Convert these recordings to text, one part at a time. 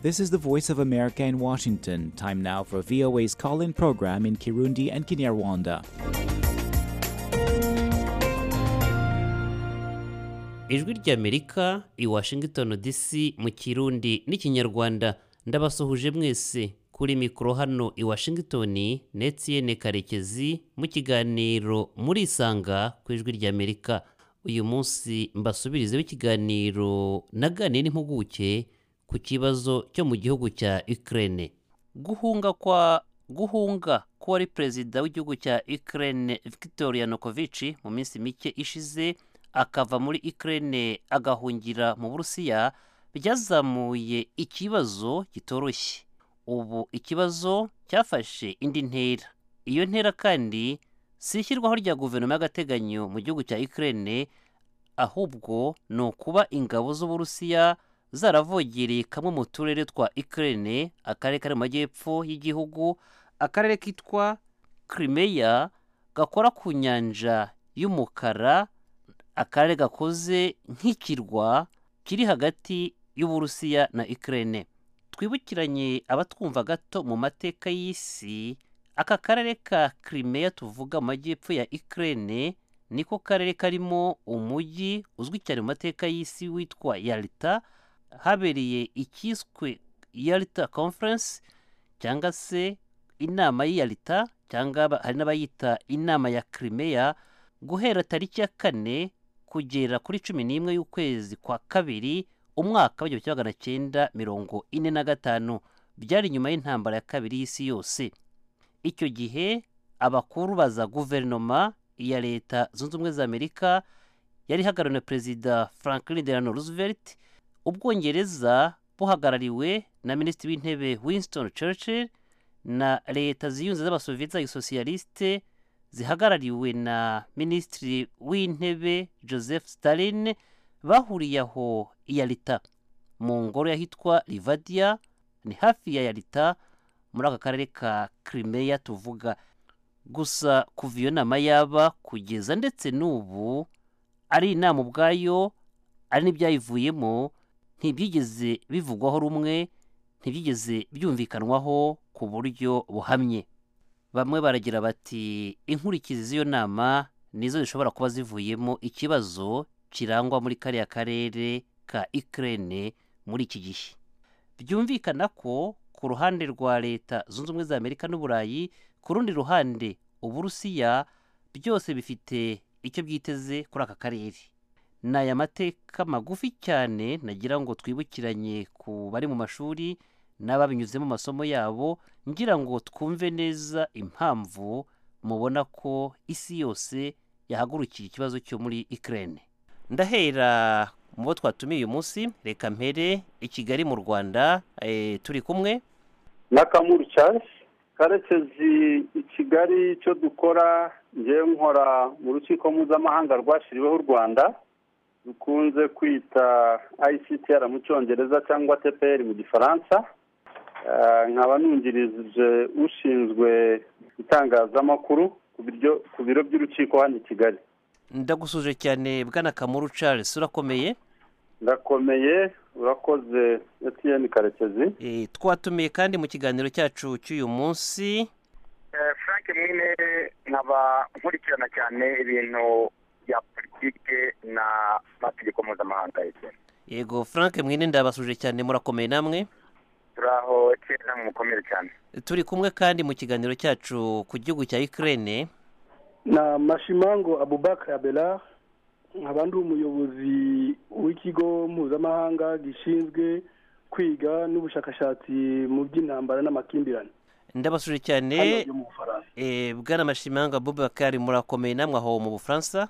This is the Voice of America in Washington. Time now for VOA's call in program in Kirundi and Kinyarwanda. ijwi ry'amerika i washington dc mu kirundi n'ikinyarwanda ndabasuhuje mwese kuri mikoro hano i washington netiyene karekezi mu kiganiro murisanga ku ijwi ry'amerika uyu munsi mbasubirizeho ikiganiro naganiye n'impuguke ku kibazo cyo mu gihugu cya ukraine guhunga kwa guhunga k'uwari perezida w'igihugu cya ukraine victor yanukovych mu minsi mike ishize akava muri ukraine agahungira mu burusiya byazamuye ikibazo kitoroshye ubu ikibazo cyafashe indi ntera iyo ntera kandi si ishyirwaho rya guverinoma y'agateganyo mu gihugu cya ukraine ahubwo ni ukuba ingabo z'uburusiya zaravogereye kamwe mu turere twa ukraine akarere kari mu majyepfo y'igihugu akarere kitwa Crimea gakora ku nyanja y'umukara akarere gakoze nk'ikirwa kiri hagati y'uburusiya na ukraine twibukiranye abatwumva gato mu mateka y'isi aka karere ka Crimea tuvuga majyepfo ya Ukraine niko karere karimo umujyi uzwi cyane mu mateka y'isi witwa Yalta habereye ikiswe Yalta Conference cyangwa se inama y'Yalta cyangwa hari n'abayita inama ya Crimea guhera tariki ya kane kugera kuri cumi n'imwe y'ukwezi kwa kabiri umwaka w'igihumbi kimwe magana cyenda mirongo ine na gatanu byari nyuma y'intambara ya kabiri y'isi yose icyo gihe abakuru baza guverinoma ya leta zunze ubumwe za amerika yari ihagarariwe na perezida franklin delano roosevelt ubwongereza buhagarariwe na minisitiri w'intebe winston churchill na leta ziyunze z'abasoviyeti za gisosiyalisite zihagarariwe na minisitiri w'intebe joseph stalin bahuriye aho iyalita mu ngoro y'ahitwa livadia ni hafi ya yalita muri aka karere ka Crimea tuvuga gusa kuva iyo nama yaba kugeza ndetse n'ubu ari inama ubwayo ari n'ibyayivuyemo ntibyigeze bivugwaho rumwe ntibyigeze byumvikanwaho ku buryo buhamye bamwe baragira bati inkurikizi z'iyo nama nizo zishobora kuba zivuyemo ikibazo kirangwa muri kariya karere ka Ukraine muri iki gihe byumvikana ko ku ruhande rwa leta zunze ubumwe za amerika n'uburayi ku rundi ruhande uburusiya byose bifite icyo byiteze kuri aka karere ni aya mateka magufi cyane nagira ngo twibukiranye ku bari mu mashuri n'ababinyuzemo amasomo yabo ngira ngo twumve neza impamvu mubona ko isi yose yahagurukiye ikibazo cyo muri ikirere ndahera mu bo twatumiye uyu munsi reka mpere i kigali mu rwanda turi kumwe na kamuru Charles karekezi i kigali icyo dukora ngewe nkora mu rukiko mpuzamahanga rwashyiriweho u rwanda dukunze kwita ICTR mu cyongereza cyangwa tpr mu gifaransa nkaba nungirije ushinzwe itangazamakuru ku biro by'urukiko hano i kigali ndagusuje cyane bwana kamuru Charles urakomeye ndakomeye urakoze etiyeni karekezi twatumiye kandi mu kiganiro cyacu cy'uyu munsi frank mwine nkaba nkurikirana cyane ibintu bya politike n'amategeko mpuzamahanga yego frank mwine ndabasuje cyane murakomeye namwe turaho etiyeni mukomere cyane turi kumwe kandi mu kiganiro cyacu ku gihugu cya ikirere na mashimango abubakar abelard nkaba ndi umuyobozi w'ikigo mpuzamahanga gishinzwe kwiga n'ubushakashatsi mu by'intambara n'amakimbirane ndabasuje cyane bwana mashimanga bubakari murakomeye namwe aho mu bufaransa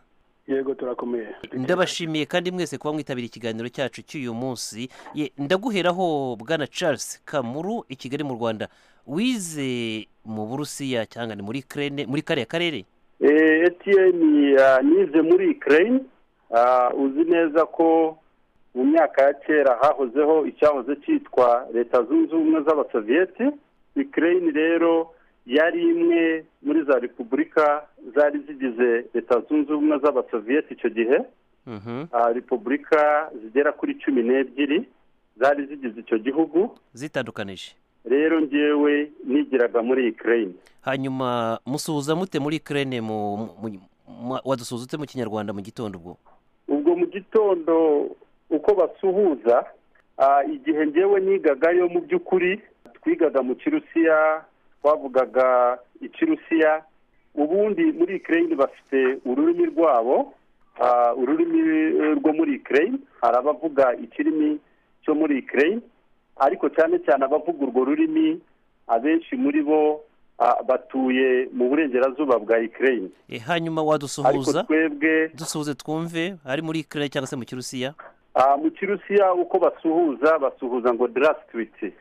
yego turakomeye ndabashimiye kandi mwese kuba mwitabira ikiganiro cyacu cy'uyu munsi ndaguheraho bwana charles kamuru i kigali mu rwanda wize mu burusiya cyangwa ni muri kerene muri kariya karere etiyeni nize muri ikirere uzi neza ko mu myaka ya kera hahozeho icyahoze cyitwa leta zunze ubumwe z'abasoviyeti ikirere rero yari imwe muri za repubulika zari zigize leta zunze ubumwe z'abasoviyeti icyo gihe repubulika zigera kuri cumi n'ebyiri zari zigize icyo gihugu zitandukanije rero ngewe nigiraga muri ikirere hanyuma musuhuza mute muri kerene mu mu- mu- wadusuhuza ute mu kinyarwanda mu gitondo ubwo ubwo mu gitondo uko basuhuza ah, igihe ngewe nigagayo mu by'ukuri twigaga mu kirusiya twavugaga ikirusiya ubundi muri ikirere bafite ururimi rwabo ah, ururimi eh, rwo muri ikirere hari abavuga ikirimi cyo muri ikirere ariko cyane cyane abavuga urwo rurimi abenshi muri bo ah, batuye mu burengerazuba bwa ikirere E, hanyuma ariko wadusuhuza twebwe dusuhuze twumve ari muri kerene cyangwa se mu kirusiya Ah, mu kirusiya uko basuhuza basuhuza ngo darasitwiti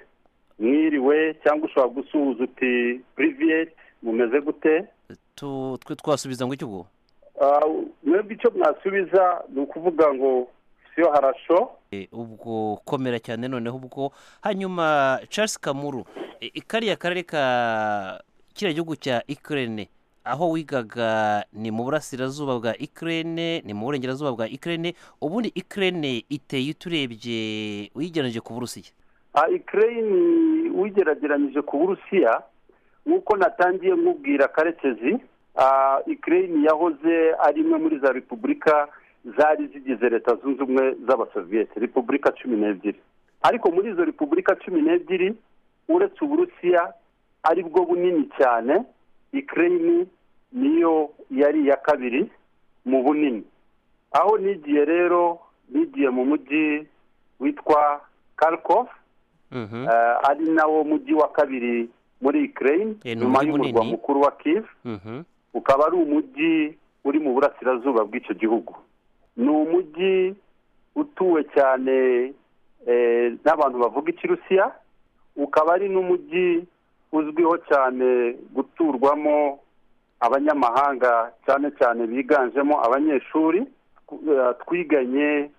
mwiriwe cyangwa ushobora gusuhuza uti priviyeti mumeze gute Tu- twe twasubiza ngo iki ubwo Ah, mwebwe icyo mwasubiza ni ukuvuga ngo siyo harasho E, ubwo komera cyane noneho ubwo hanyuma charles kamuru e, e, kariya karere ka kiriya gihugu cya ikirene aho wigaga ni mu burasirazuba bwa ikirene ni mu burengerazuba bwa ikirene ubundi ikirene iteye uturebye uyigereranije ku burusiya Ah, ikirayini uyigerageranyije ku burusiya nk'uko natangiye nkubwira karekezi ah, ikirayini yahoze ari imwe muri za repubulika zari zigize leta zunze ubumwe z'abasoviyete repubulika cumi n'ebyiri ariko muri izo repubulika cumi n'ebyiri uretse uburusiya ari bwo bunini cyane ikirayini niyo yari iya kabiri mu bunini aho nigiye rero nigiye mu mujyi witwa karikov Mhm. Eh, ari nawo mujyi wa kabiri muri ukraine Eh, ni nyuma umujyi y'umurwa munini. mukuru wa kiv Mhm. ukaba ari umujyi uri mu burasirazuba bw'icyo gihugu ni umujyi utuwe cyane eh, n'abantu bavuga ikirusiya ukaba ari n'umujyi uzwiho cyane guturwamo abanyamahanga cyane cyane biganjemo abanyeshuri Tw- eh, twiganye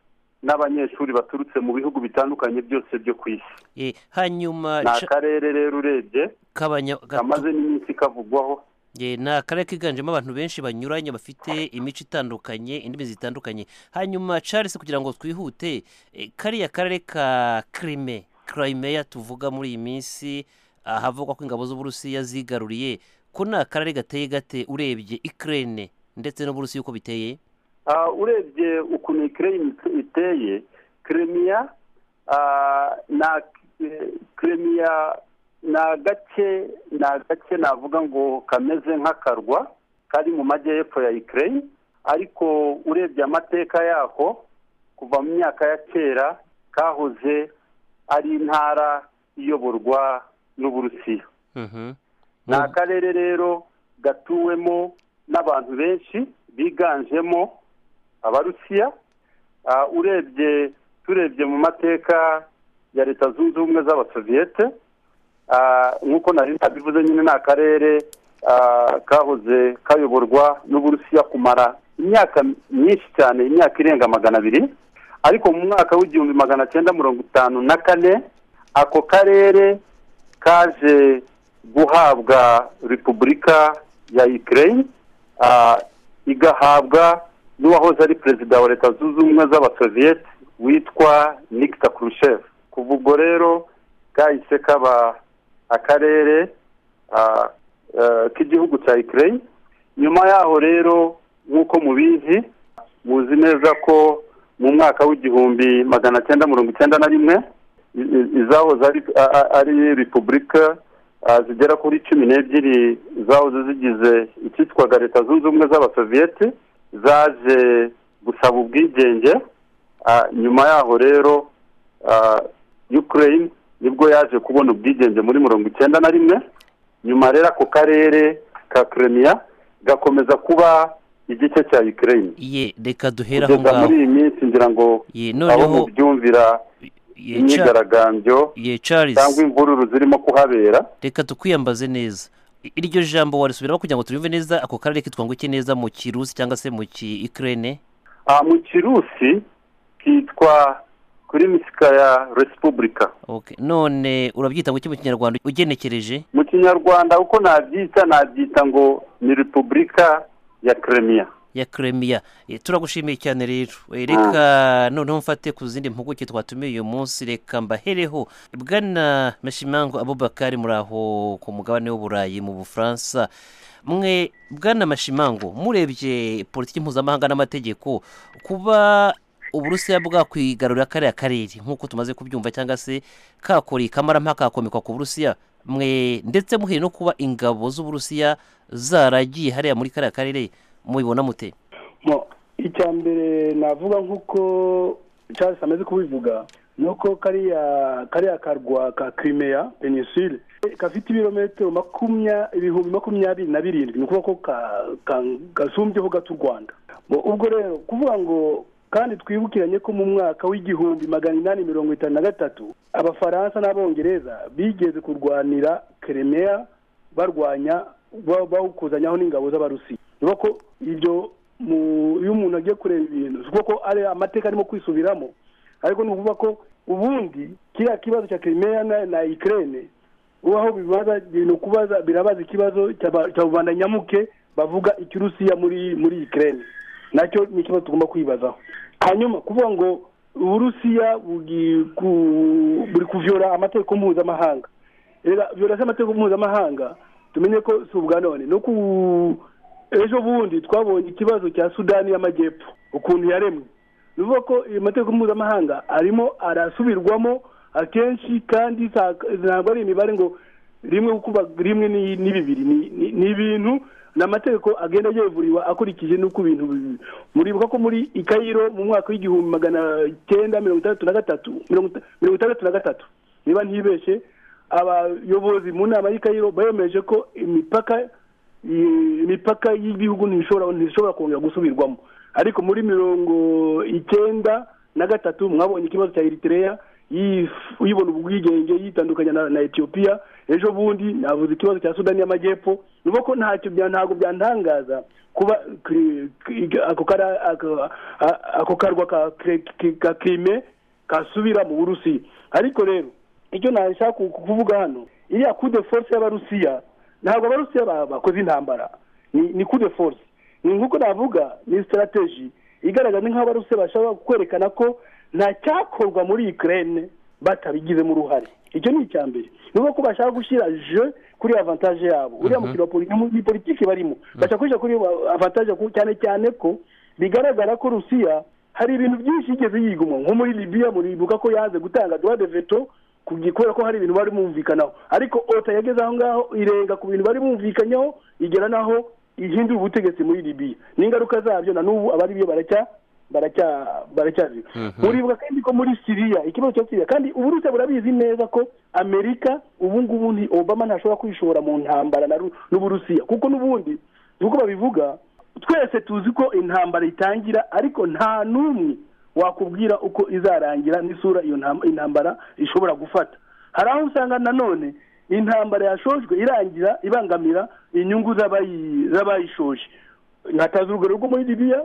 n'abanyeshuri baturutse mu bihugu bitandukanye byose byo ku isi E, hanyuma ni Cha- akarere rero urebye kabanya ga- kamaze n'iminsi kavugwaho E, ni akarere kiganjemo abantu benshi banyuranye bafite imico itandukanye indimi zitandukanye hanyuma charles kugira ngo twihute e, kariya karere ka krime crimea tuvuga muri iyi minsi ahavugwa ko ingabo z'uburusiya zigaruriye ko ni akarere gateye gate urebye ikirere ndetse n'uburusiya uko biteye Ah, urebye ukuntu ikirere iteye kiremiya ah, na eh, kiremiya ni agace ni agace navuga ngo kameze nk'akarwa kari mu majyepfo ya ikirere ariko urebye amateka yako kuva mu myaka ya kera kahoze ari intara iyoborwa n'uburusiya Mhm. ni akarere rero gatuwemo n'abantu benshi biganjemo abarusiya Ah, urebye turebye mu mateka ya leta zunze ubumwe z'abasoviyete Ah, nk'uko nari nabivuze nyine ni akarere ah, kahoze kayoborwa n'uburusiya kumara imyaka myinshi cyane imyaka irenga magana abiri ariko mu mwaka w'igihumbi magana cyenda mirongo itanu na kane ako karere kaje guhabwa repubulika ya ukraine ah, igahabwa n'uwahoze ari perezida wa leta zunze ubumwe z'abasoviyete witwa nikita kurushev kuva ubwo rero kahise kaba akarere ah, eh, k'igihugu cya ukraine nyuma yaho rero nk'uko mubizi muzi neza ko mu mwaka w'igihumbi magana cyenda mirongo icyenda na rimwe i- i- izahoze ari- a- a- ari repubulika ah, zigera kuri cumi n'ebyiri zahoze zigize icyitwaga leta zunze ubumwe z'abasoviyete zaje gusaba ubwigenge Ah, nyuma yaho rero ah, ukraine nibwo yaje kubona ubwigenge muri mirongo icyenda na rimwe nyuma rero ako karere ka kremia gakomeza kuba igice cya ukraine ye reka duhere aho kugeza muri ngaho iyi minsi ngira ngo Ye, abo noneho mubyumvira ye, Cha- imyigaragambyo ye charles cyangwa imvururu zirimo kuhabera reka tukwiyambaze neza I- iryo jambo warisubiramo kugira ngo turyumve neza ako karere kitwa ngo iki neza mu kirusi cyangwa se mu ki ikirere Ah, mu kirusi kitwa kuri misika ya resipubulika okay. none urabyita ngo iki mu kinyarwanda ugenekereje mu kinyarwanda uko nabyita nabyita ngo ni repubulika ya kremia ya kremiya turagushimiye cyane rero Eh, reka noneho mfate ku zindi mpuguke twatumiye uyu munsi reka mbahereho bwana mashimango abubakari muri aho ku mugabane w'uburayi mu bufaransa mwe bwana mashimango murebye politiki mpuzamahanga n'amategeko kuba uburusiya bwakwigarurira kariya karere nk'uko tumaze kubyumva cyangwa se kakora ikamarampaka kakomekwa ku burusiya mwe ndetse muhere no kuba ingabo z'uburusiya zaragiye hariya muri kariya karere mubibona mute mo icya mbere navuga nk'uko Charles amaze kubivuga ni uko kariya kariya karwa ka kirimeya penisile gafite ibirometero makumya ibihumbi makumyabiri na birindwi ni ukuvuga ko ka- ka- gasumbyeho gato u rwanda Ngo ubwo rero kuvuga ngo kandi twibukiranye ko mu mwaka w'igihumbi magana inani mirongo itanu na gatatu abafaransa n'abongereza bigeze kurwanira keremeya barwanya ba- bawukuzanyaho n'ingabo z'abarusiya niba ko ibyo mu- iyo umuntu agiye kureba ibintu si ukuvuga ko ari amateka arimo kwisubiramo ariko ni ukuvuga ko ubundi kiriya kibazo cya kirimeya na na ikirere ubaho bibaza ibintu kubaza birabaza ikibazo cy'aba- cya rubanda nyamuke bavuga ikirusiya muri muri ikirere nacyo ni ikibazo tugomba kwibazaho hanyuma kuvuga ngo uburusiya buri ku- buri kuvyora amategeko mpuzamahanga rero violation y'amategeko mpuzamahanga tumenye ko si ubwa none no ku ejo bundi twabonye ikibazo cya sudani y'amajyepfo ukuntu yaremwe ni ukuvuga ko ayo mategeko mpuzamahanga arimo arasubirwamo akenshi kandi nta- ntabwo ari imibare ngo rimwe gukuba rimwe ni ni bibiri ni- ni- ni ibintu ni amategeko agenda yevuriwa akurikije n'uko ibintu bi- muribuka ko muri ikayiro mu mwaka w'igihumbi magana cyenda mirongo itandatu na gatatu mirongo ita- mirongo itandatu na gatatu niba ntibeshe abayobozi mu nama y'ikayiro bemeje ko imipaka i- imipaka y'igihugu ntishobora ntishobora kongera gusubirwamo ariko muri mirongo icyenda na gatatu mwabonye ikibazo cya eritereya yif- yibona ubwigenge yitandukanya na, na etiyopiya ejo bundi navuze ikibazo cya sudani y'amajyepfo ni ukuvuga ko ntacyo bya- ntabwo byantangaza kuba kri- kri- ako kara- ako- a- ako karwa ka kri- kri- ka krime kasubira mu burusiya ariko rero icyo nashaka ku- kuvuga hano iriya kude force y'abarusiya ntabwo abarusiya ba- bakoze intambara ni ni kude force ni nk'uko navuga ni sitarateji igaragaza nk'abarusiya bashobora kwerekana ko nta cyakorwa muri ikirere batabigizemo uruhare icyo ni icya mbere ni ukuvuga ko bashaka gushyira je kuri avantaje yabo uriya mukino wa poli- ni politiki barimo bashaka gushyira kuri avantaje ku- cyane cyane ko bigaragara ko rusiya hari ibintu byinshi yigeze yigumwa nko muri libiya muribuka ko yaze gutanga droit de veto kugi- kubera ko hari ibintu bari bumvikanaho ariko ota yageze aho ngaho irenga ku bintu bari bumvikanyeho igera naho ihindura ubutegetsi muri libiya n'ingaruka zabyo na n'ubu abari biyo baracya baracya baracyazi muribuka kandi ko muri siriya ikibazo cya siriya kandi uburusiya burabizi neza ko amerika ubu ngubu ni obama ntashobora kwishora mu ntambara na Ru- n'uburusiya kuko n'ubundi nk'uko babivuga twese tuzi ko intambara itangira ariko nta n'umwe wakubwira uko izarangira n'isura iyo ntam- intambara ishobora gufata hari aho usanga nanone intambara yashojwe irangira ibangamira inyungu z'abayi- z'abayishoje nkataza urugero rwo muri libiya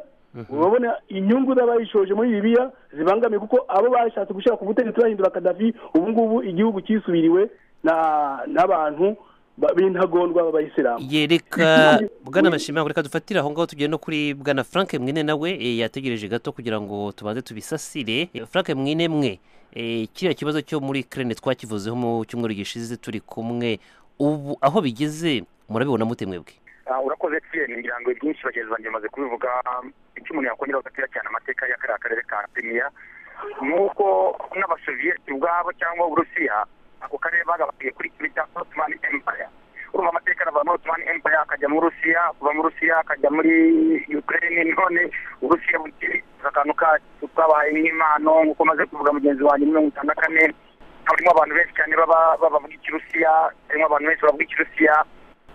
urabona inyungu z'abayishoje muri libiya zibangamiye kuko abo bashatse gushyira ku butegetsi bahindura kadafi ubu ngubu igihugu cyisubiriwe na- n'abantu ba- b'intagondwa b'abayisilamu ye reka bwana mashimango reka dufatire aho ngaho tugere no kuri bwana frank mwine nawe eh, yategereje gato kugira ngo tubanze tubisasire Eh, frank mwine mwe eh, kiriya kibazo cyo muri krene twakivuzeho mu cyumweru gishize turi kumwe ubu aho bigeze murabibona mute mwebwe Ah, urakoze tiyeni ngira ngo ibyinshi bagenzi banjye bamaze kubivuga icyo umuntu yakongera ugatira cyane amateka ya kariya karere ka peniya ni uko n'abasoviyeti ubwabo cyangwa uburusiya ako karere bagabaniye kuri kimwe cya ottoman empire urumva amateka arava muri ottoman empire akajya mu burusiya kuva mu burusiya akajya muri ukraine none uburusiya bukiri akantu kacu twabaye nk'impano nk'uko maze kuvuga mugenzi wanjye mirongo itanu na kane harimo abantu benshi cyane baba babavuga ikirusiya harimo abantu benshi bavuga ikirusiya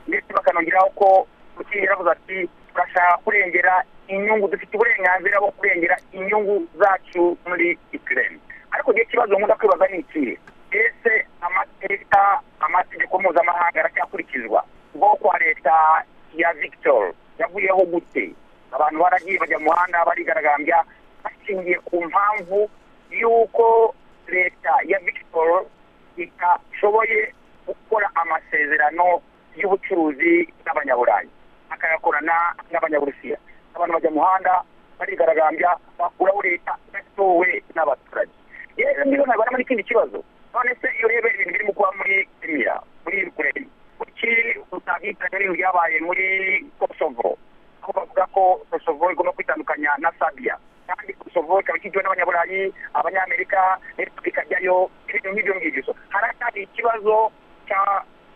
ndetse bakanongeraho ko Putin yaravuze ati turashaka kurengera inyungu dufite uburenganzira bwo kurengera inyungu zacu muri Ukraine ariko igihe kibazo nkunda kwibaza ni ikihe ese amateka amategeko mpuzamahanga aracyakurikizwa ubwoko wa leta ya victor yavuyeho gute abantu baragiye bajya mu muhanda barigaragambya bashingiye ku mpamvu y'uko leta ya victor itashoboye gukora amasezerano y'ubucuruzi n'abanyaburayi akayakorana n'abanyaburusiya abantu bajya mu muhanda barigaragambya bakuraho leta idatowe n'abaturage yewe niba ntabwo harimo n'ikindi kibazo none se iyo ureba ibintu birimo kuba muri kimiya muri yukureni kuki utakita n'ibintu byabaye muri kosovo aho bavuga ko kosovo igomba kwitandukanya na sabiya kandi kosovo ikaba ikigizwe n'abanyaburayi abanyamerika repubulika jyayo ibintu nk'ibyo ngibyo haracyari ikibazo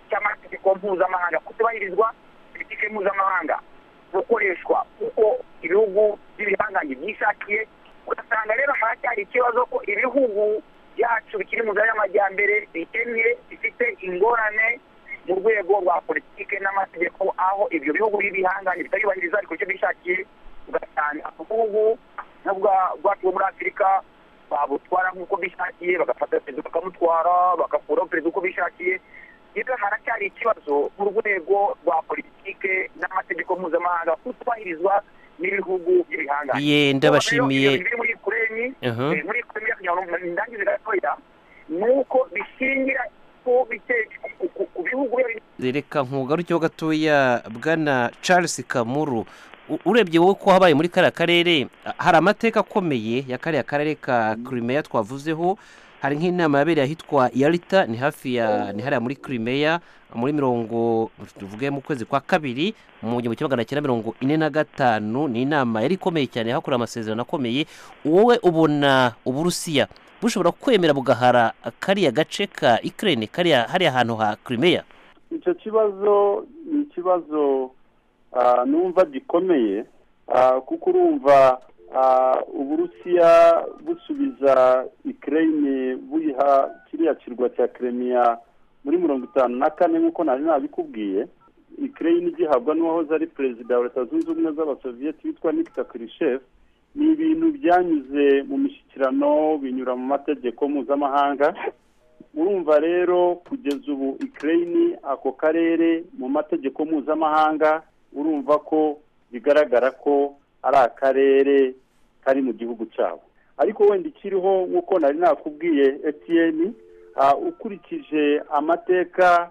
cy'amategeko mpuzamahanga kutubahirizwa politiki mpuzamahanga gukoreshwa kuko ibihugu by'ibihangange byishakiye ugasanga rero haracyari ikibazo ko ibihugu byacu bikiri mu nzira y'amajyambere bikennye bifite ingorane mu rwego rwa politiki n'amategeko aho ibyo bihugu by'ibihangange bitayubahiriza ibikorwa bishakiye ugasanga ubugubu bwacu muri afurika babutwara nk'uko bishakiye bagafata perezida bakamutwara bagakuraho perezida uko bishakiye rero haracyari ikibazo mu rwego rwa politiki n'amategeko mpuzamahanga kutubahirizwa n'ibihugu by'ibihangange yenda bashimiye biri muri kureni muri kureni ndangiza gatoya ni uko bishingira ku bite- ku- ku- ku bihugu biba biri- reka nkugarukeho gatoya bwana charles kamuru U- urebye wowe ko habaye muri kariya karere a- hari amateka akomeye ya kariya karere ka kirimeya twavuzeho hari nk'inama yabereye ahitwa yarita ni hafi ya ni hariya muri kirimeya muri mirongo tuvuge mu kwezi kwa kabiri mu gihumbi kimwe magana cyenda mirongo ine na gatanu ni inama yari ikomeye cyane hakorewe amasezerano akomeye wowe ubona uburusiya bushobora kwemera bugahara kariya gace ka ikirere kariya hariya hantu ha kirimeya icyo kibazo ni ikibazo ah, numva gikomeye ah, kuko urumva ah, uburusiya busubiza ikirere buyiha kiriya kirwa cya kiremiya muri mirongo itanu na kane nk'uko nari nabikubwiye ikirere igihabwa n'uwahoze ari perezida wa leta zunze ubumwe z'abasoviyeti witwa nikita kirishefu ni ibintu byanyuze mu mishyikirano binyura mu mategeko mpuzamahanga urumva rero kugeza ubu ikirere ako karere mu mategeko mpuzamahanga urumva ko bigaragara ko ari akarere kari mu gihugu cyabo ariko wenda ikiriho nk'uko nari nakubwiye etiyeni ukurikije amateka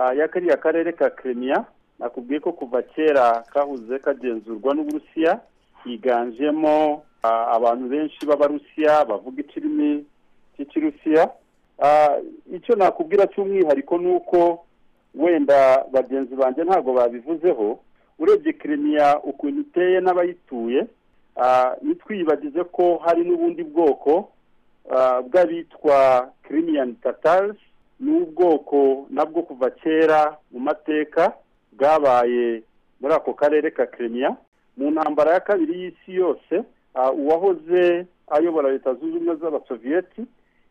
ah, ya kariya karere ka kiremiya nakubwiye ko kuva kera kahoze kagenzurwa n'uburusiya higanjemo ah, abantu benshi b'abarusiya bavuga ikirimi cy'ikirusiya Ah, icyo nakubwira cy'umwihariko ni uko wenda bagenzi banjye ntabwo babivuzeho urebye kirimiya ukuntu iteye n'abayituye ah, ntitwiyibagize ko hari n'ubundi bwoko ah, bw'abitwa kirimiyani tatarizi ni ubwoko nabwo kuva kera mu mateka bwabaye muri ako karere ka kirimiya mu ntambara ya kabiri y'isi yose ah, uwahoze ayobora leta zunze ubumwe z'abasoviyeti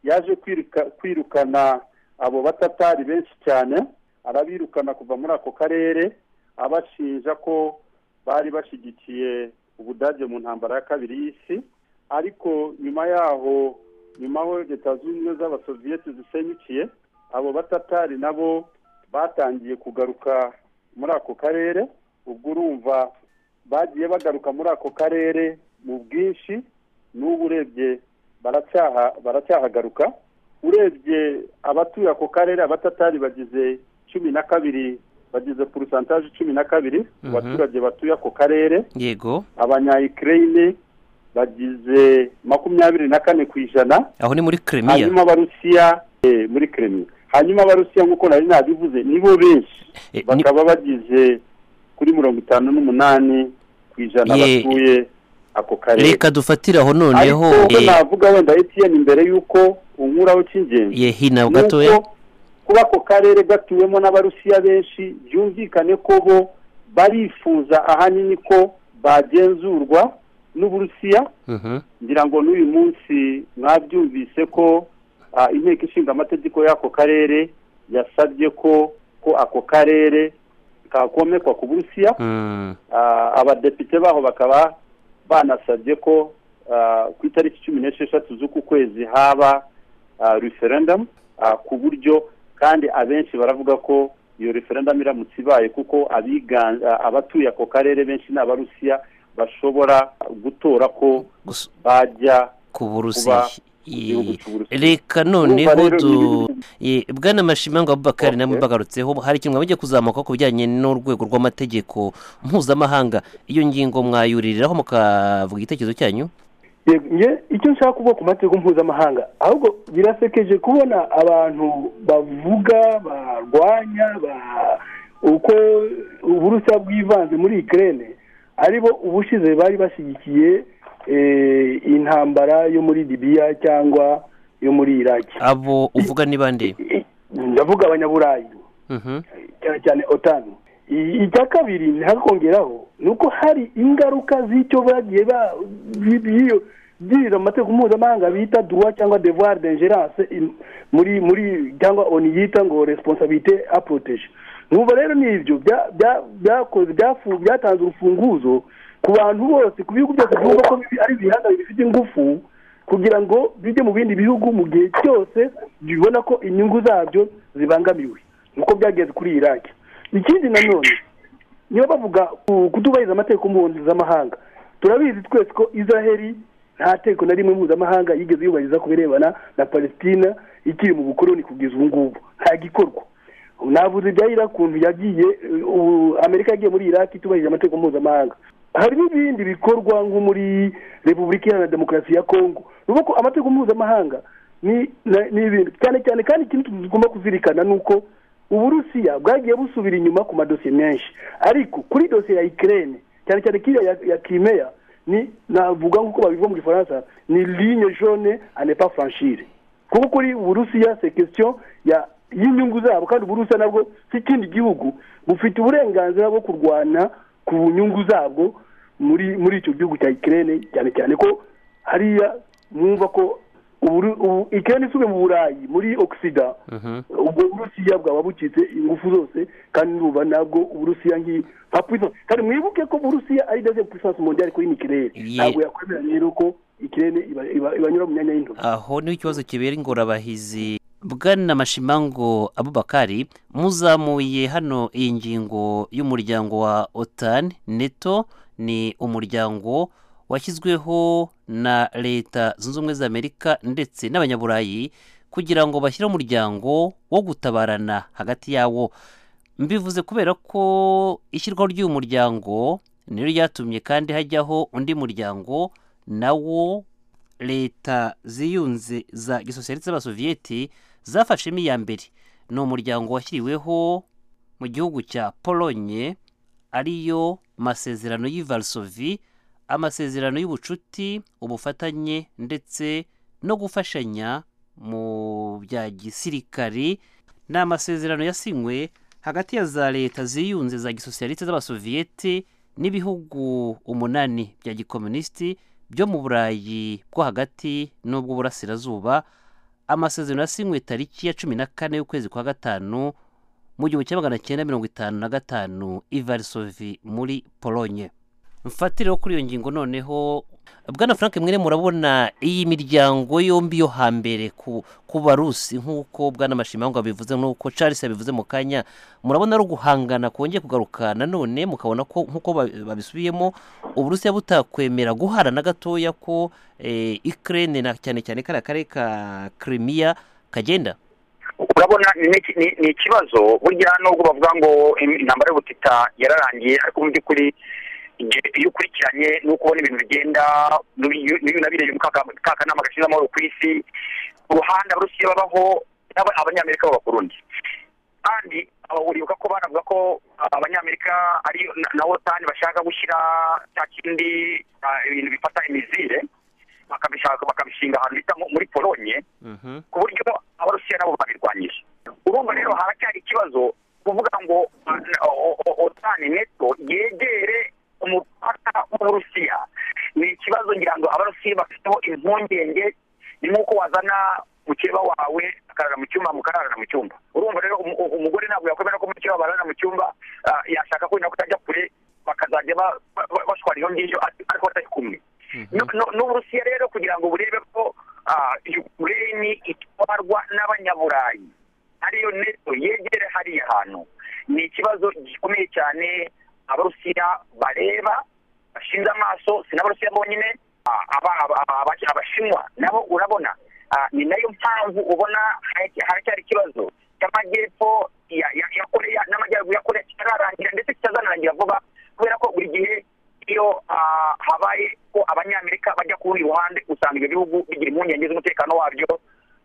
yaje kwiruka- kwirukana abo batatari benshi cyane arabirukana kuva muri ako karere abashinja ko bari bashyigikiye ubudage mu ntambara ya kabiri y'isi ariko nyuma yaho nyuma aho leta zunze ubumwe z'abasoviyeti zisenyukiye abo batatari nabo batangiye kugaruka muri ako karere ubwo urumva bagiye bagaruka muri ako karere mu bwinshi n'ubu urebye baracyaha baracyahagaruka urebye abatuye ako karere abatatari bagize cumi na kabiri bagize porosantaje cumi na kabiri mu baturage batuye ako karere yego abanyayikireyini bagize makumyabiri na kane ku ijana aho ni muri kiremiya hanyuma abarusiya eh, muri kiremiya hanyuma abarusiya nk'uko nari nabivuze nibo benshi Eh, ni- bakaba bagize kuri mirongo itanu n'umunani ku ijana Ye- batuye ako karere reka dufatire aho noneho ariko ubwo eh, navuga wenda etiyeni imbere y'uko unkuraho cy'ingenzi ye hino ni uko gatoya kuba ako karere gatuwemo n'abarusiya benshi byumvikane ko bo barifuza ahanini ko bagenzurwa n'uburusiya Mhm. ngira ngo n'uyu munsi mwabyumvise ko ah, inteko ishinga amategeko y'ako karere yasabye ko ko ako karere kakomekwa ku burusiya Mm. Ah, abadepite baho bakaba banasabye ko ah, ku itariki cumi n'esheshatu z'uku kwezi haba ah, referendum ah, ku buryo kandi abenshi baravuga ko iyo referendum iramutse ibaye kuko abiga- ah, abatuye ako karere benshi ni abarusiya bashobora gutora ko Gusa- bajya ku burusi kuba igihugu cy'u Burusiya. reka noneho rero du ibi- eh, bwana mashimanga abubakari Okay. namwe bagarutseho hari ikintu mwajya kuzamuka ku bijyanye n'urwego rw'amategeko mpuzamahanga iyo ngingo mwayuririraho mukavuga igitekerezo cyanyu Yego, nge icyo nshaka kuvuga ku mategeko mpuzamahanga ahubwo birasekeje kubona abantu bavuga barwanya ba- uko uburusiya bwivanze muri ikirere aribo ubushize bari bashyigikiye eh, intambara yo muri libiya cyangwa yo muri iraki abo uvuga ni bande I- ndavuga abanyaburayi Mhm. cyane cyane otani I- icya kabiri ntihakongeraho ni uko hari ingaruka z'icyo bagiye ba- bi- biyo- byirira mu mategeko mpuzamahanga bita duwa cyangwa devoir d'ingerence in- muri muri cyangwa oni yita ngo responsabilité a protéger numva rero ni ibyo bya- bya- byakoze byafu- byatanze urufunguzo ku bantu bose ku bihugu byose byumva ko bibi- ari ibihanga bifite ingufu kugira ngo bijye mu bindi bihugu mu gihe cyose bibona ko inyungu zabyo zibangamiwe nkuko byageze kuri iraki ikindi nanone niba bavuga ku- kutubahiriza amategeko mpuzamahanga turabizi twese ko israheli nta tegeko na rimwe mpuzamahanga yigeze yubahiriza ku birebana na palestina ikiri mu bukoroni kugeza ubu ngubu nta gikorwa navuze ibya iraki ukuntu yagiye ubu amerika yagiye muri iraki itubahirije amategeko mpuzamahanga hari n'ibindi bikorwa nko muri repubulika iharanira demokarasi ya kongo ni ukuvuga ko amategeko mpuzamahanga ni na- ni ibintu cyane cyane kandi ikintu tugomba kuzirikana ni uko uburusiya bwagiye busubira inyuma ku madosiye menshi ariko kuri dosiye ya ikirere cyane cyane kiriya ya, ya kimeya ni navuga nk'uko babivuga mu gifaransa ni ligne jaune à ne pas franchir kuko kuri uburusiya se question ya y'inyungu zabo kandi uburusiya nabwo si ikindi gihugu bufite uburenganzira bwo kurwana ku nyungu zabwo muri muri icyo gihugu cya ikirere cyane cyane ko hariya mwumva ko Uburu- ubu ikirere isubiye mu burayi muri ogisida ubwo uburusiya bwaba bucitse ingufu zose kandi nuba nabwo uburusiya nki nka puissance kandi mwibuke ko uburusiya ari deuxième puissance mondiale kuri nikirere Ye- ntabwo yakwemera rero ko ikirere iba- iba- ibanyura mu myanya y'intoki aho niho ikibazo kibera ingorabahizi bwana mashimango abubakari muzamuye hano iyi ngingo y'umuryango wa otan neto ni umuryango washyizweho na leta zunze ubumwe za amerika ndetse n'abanyaburayi kugira ngo bashyire umuryango wo gutabarana hagati yawo mbivuze kubera ko ishyirwaho ry'uyu muryango niryo ryatumye kandi hajyaho undi muryango nawo leta ziyunze za gisosiyaliste z'abasoviyeti zafashemo iya mbere ni umuryango washyiriweho mu gihugu cya polonye ariyo masezerano y'i Varsovie amasezerano y'ubucuti ubufatanye ndetse no gufashanya mu bya gisirikari ni amasezerano yasinywe hagati ya za leta ziyunze za gisosiyaliste z'abasoviyeti n'ibihugu umunani bya gikomunisiti byo mu burayi bwo hagati n'ubw'uburasirazuba amasezerano yasinywe tariki ya cumi na kane y'ukwezi kwa gatanu mu gihumbi kimwe magana cyenda mirongo itanu na gatanu i varisovi muri polonye mfatireho kuri iyo ngingo noneho bwana frank mwene murabona iyi miryango yombi yo hambere ku ku barusi nk'uko bwana mashimango abivuze n'uko charles yabivuze mu kanya murabona ari uguhangana kongeye kugaruka nanone mukabona ko nk'uko ba- babisubiyemo uburusiya butakwemera guhara na gatoya ko eh, ikirere na cyane cyane kariya karere ka kirimiya kagenda urabona ni iki- ni- ni ikibazo burya nubwo bavuga ngo im- intambara y'ubutita yararangiye ariko mu by'ukuri igihe iyo ukurikiranye nuko ubona ibintu bigenda n'ubi- n'uyu nabirebye mu kaka- kakanama gashinzwe amahoro ku isi ku ruhande abarusiya babaho n'aba- abanyamerika baba ku rundi kandi aba uribuka ko banavuga ko ah, abanyamerika ari na- na otani bashaka gushyira cya kindi ah, ibintu bifata imizire bakabishaka bakabishinga ahantu bita nko muri polonye ku buryo abarusiya nabo babirwanyije urumva rero haracyari ikibazo kuvuga ngo ah, o- o- otani neto yegere umupaka w'uburusiya ni ikibazo ngira ngo abarusiya bafiteho impungenge ni nk'uko wazana mukeba wawe akarara mu cyumba mukararana mu cyumba urumva rero umu- u- umugore ntabwo yakwemera ko mukeba bararana mu cyumba ah, yashaka ko ko ajya kure bakazajya ba- ba- ba- bashwara iyo ngiyo ar- ariko batari kumwe No- no- n'uburusiya rero kugira ngo burebe ko ah, ukraine itwarwa n'abanyaburayi ariyo neto yegere hariya hantu ni ikibazo gikomeye cyane abarusiya bareba bashinze amaso si n'abarusiya bonyine ah, aba- aba- aba- abashinwa nabo urabona ni nayo mpamvu ubona haracyari ikibazo cy'amajyepfo ya ya- ya koreya n'amajyaruguru ya koreya kitararangira ndetse kitazanarangira vuba kubera ko buri gihe iyo ah, habaye ko abanyamerika bajya kurundi ruhande usanga ibyo bihugu bigira impungenge z'umutekano wabyo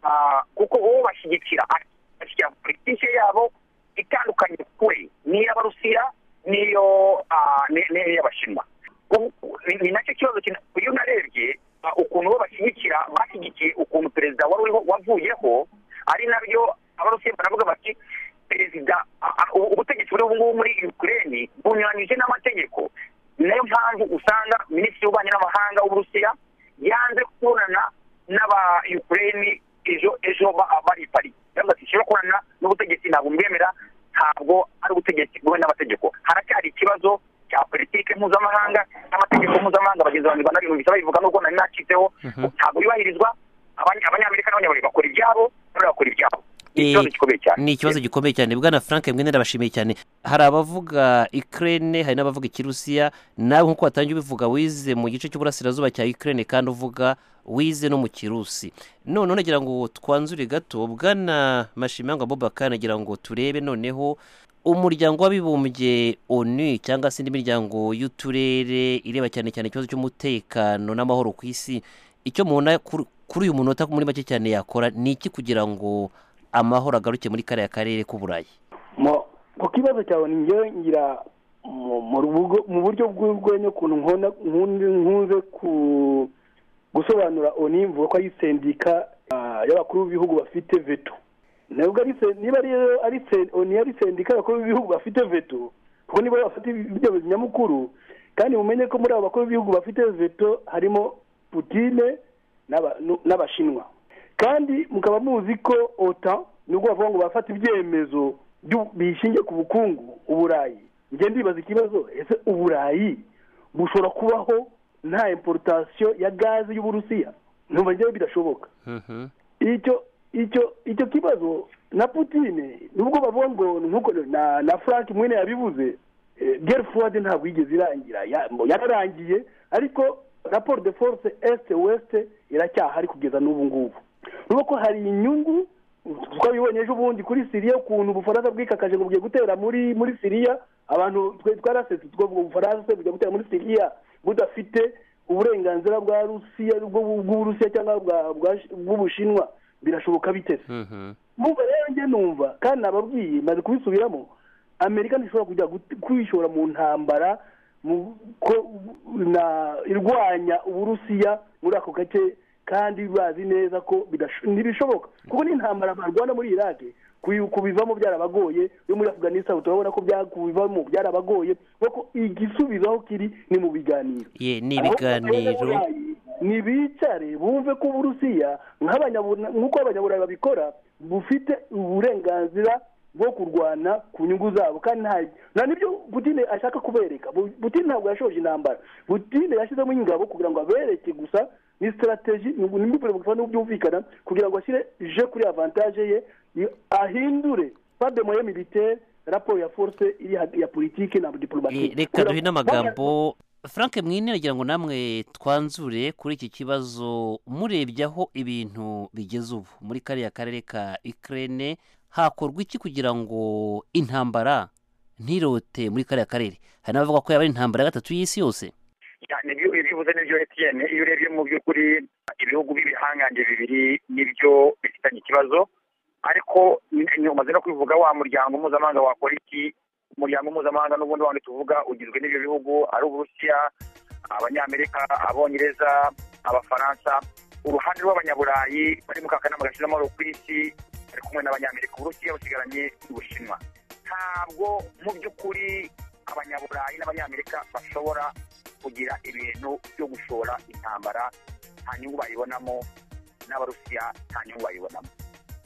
Ah, kuko uwo bashyigikira bashyigikira politiki yabo itandukanye kure n'iy'abarusiya n'iyo ah, ni- ni- n'iy'abashinwa Ubu- ni ni nacyo kibazo kina- iyo unarebye ah, ukuntu bo bashyigikira bashyigikiye ukuntu perezida wari uriho wavuyeho ari nabyo abarusiya baravuga bati perezida ah, ah, ubu- ubutegetsi buri ubungubu muri ukraine bunyuranyije n'amategeko ni nayo mpamvu usanga minisitiri w'ububanyi n'amahanga w'uburusiya yanze kubonana n'aba ukraine ejo ejo ba- bari i paris yavuze ati nshobora kubonana n'ubutegetsi ntabwo mbwemera ntabwo ari ubutegetsi bwemewe n'amategeko haracyari ikibazo cya politike mpuzamahanga n'amategeko mpuzamahanga bagenzi banjye banabiyumvise babivuga n'ubwo nari nacitseho ntabwo yubahirizwa Abanya- abanyamerika n'abanyaburayi bakora ibyabo n'abandi bakora ibyabo ni ikibazo gikomeye cyane ni ikibazo gikomeye cyane bwana frank mwe ndabashimiye cyane hari abavuga ikirere hari n'abavuga ikirusiya nawe nk'uko watangiye ubivuga wize mu gice cy'uburasirazuba cya ikirere kandi uvuga wize no mu kirusi none nagira ngo twanzure gato bwana mashimanga bobaka nagira ngo turebe noneho umuryango w'abibumbye onu cyangwa se indi miryango y'uturere ireba cyane cyane ikibazo cy'umutekano n'amahoro ku isi icyo mubona kuri kuri uyu munota muri make cyane yakora ni iki kugira ngo amahoro agaruke muri kariya karere k'uburayi Mo- ku kibazo cyawe ni njyewe ngira mu- mu rubugo- mu buryo bw'urwenya ukuntu nkona nkunze- nkunze ku- gusobanura oni mvuga ko ari sendika ah, y'abakuru b'ibihugu bafite veto ntabwo ari sen- niba rero ari sen- oni ari sendika y'abakuru b'ibihugu bafite veto kuko nibo bafite ibyemezo nyamukuru kandi mumenye ko muri abo bakuru b'ibihugu bafite veto harimo putine n'aba- nu- n'abashinwa kandi mukaba muzi ko ota ni ubwo bavuga ngo bafata ibyemezo byu- bishingiye ku bukungu uburayi njye ndibaza ikibazo ese uburayi bushobora kubaho nta imporotasiyo ya gaze y'uburusiya ntumva njyewe bidashoboka icyo icyo icyo kibazo na putine nubwo bavuga ngo nkuko na na frank mwene yabivuze gere fuwadi ntabwo yigeze irangira ya- ngo yararangiye ariko raporo de force este weste iracyahari kugeza n'ubu ngubu urabona ko hari inyungu twabibonye ejo bundi kuri siriya ukuntu ubufaransa bwikakaje ngo bugiye gutera muri muri siriya abantu twe twarasetse ubwo bufaransa bujya gutera muri siriya budafite uburenganzira bwa rusiya bw'u- bw'uburusiya cyangwa bwa- bwa- bw'ubushinwa birashoboka bitese numva rero njye numva kandi nababwiye maze kubisubiramo amerika ntishobora kujya gut- kwishora mu ntambara mu- ko- na- irwanya uburusiya muri ako gace kandi bazi neza ko bidasho- ntibishoboka kuko n'intambara barwana muri iraki kuyu- kubivamo byarabagoye yo muri afganistan turabona ko bya- kubivamo byarabagoye kuko igisubizo aho kiri ni mu biganiro ye ni ibiganiro ntibicare bumve ko uburusiya nk'abanyaburayi nk'uko abanyaburayi babikora bufite uburenganzira bwo kurwana ku nyungu zabo kandi nta nta n'ibyo butine ashaka kubereka Bu- butine ntabwo yashoje intambara butine yashyizemo ingabo kugira ngo abereke gusa ni sitarateji n'imyumvire gusa byumvikana kugira ngo ashyire je kuri avantaje ye i- ahindure pademoye militaire raporo ya force iri ha- ya politike na Eh, diplomati reka duhe n'amagambo frank mwine nagira ngo namwe twanzure kuri iki kibazo murebye aho ibintu bigeze ubu muri kariya karere ka ikirere hakorwa iki kugira ngo intambara ntirote muri kariya karere hari n'abavuga ko yaba ari intambara ya gatatu y'isi yose Ya, nibyo ibivuze n'ibyo etiyene iyo urebye mu by'ukuri ibihugu by'ibihangange bibiri nibyo bifitanye ikibazo ariko ni- ni- umaze no kubivuga wa muryango mpuzamahanga wakora iki umuryango mpuzamahanga n'ubundi wandi tuvuga ugizwe n'ibyo bihugu ari uburusiya abanyamerika abongereza abafaransa uruhande rw'abanyaburayi bari mu kakanama gashinzwe amahoro ku isi bari kumwe n'abanyamerika uburusiya busigaranye n'ubushinwa ntabwo mu by'ukuri abanyaburayi n'abanyamerika bashobora kugira ibintu byo gushora intambara nta nyungu bayibonamo n'abarusiya nta nyungu bayibonamo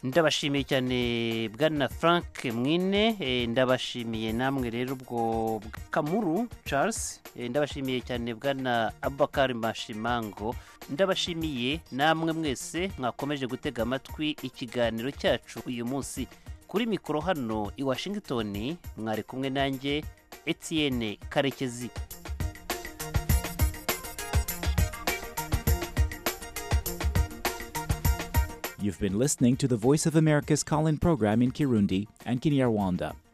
ndabashimiye cyane bwana frank mwine eh, ndabashimiye namwe rero ubwo kamuru charles eh, ndabashimiye cyane bwana abakari mashimango ndabashimiye namwe mwese mwakomeje gutega amatwi ikiganiro cyacu uyu munsi kuri mikoro hano i washington mwari kumwe nanjye etienne karekezi You've been listening to the Voice of America's call in program in Kirundi and Kinyarwanda.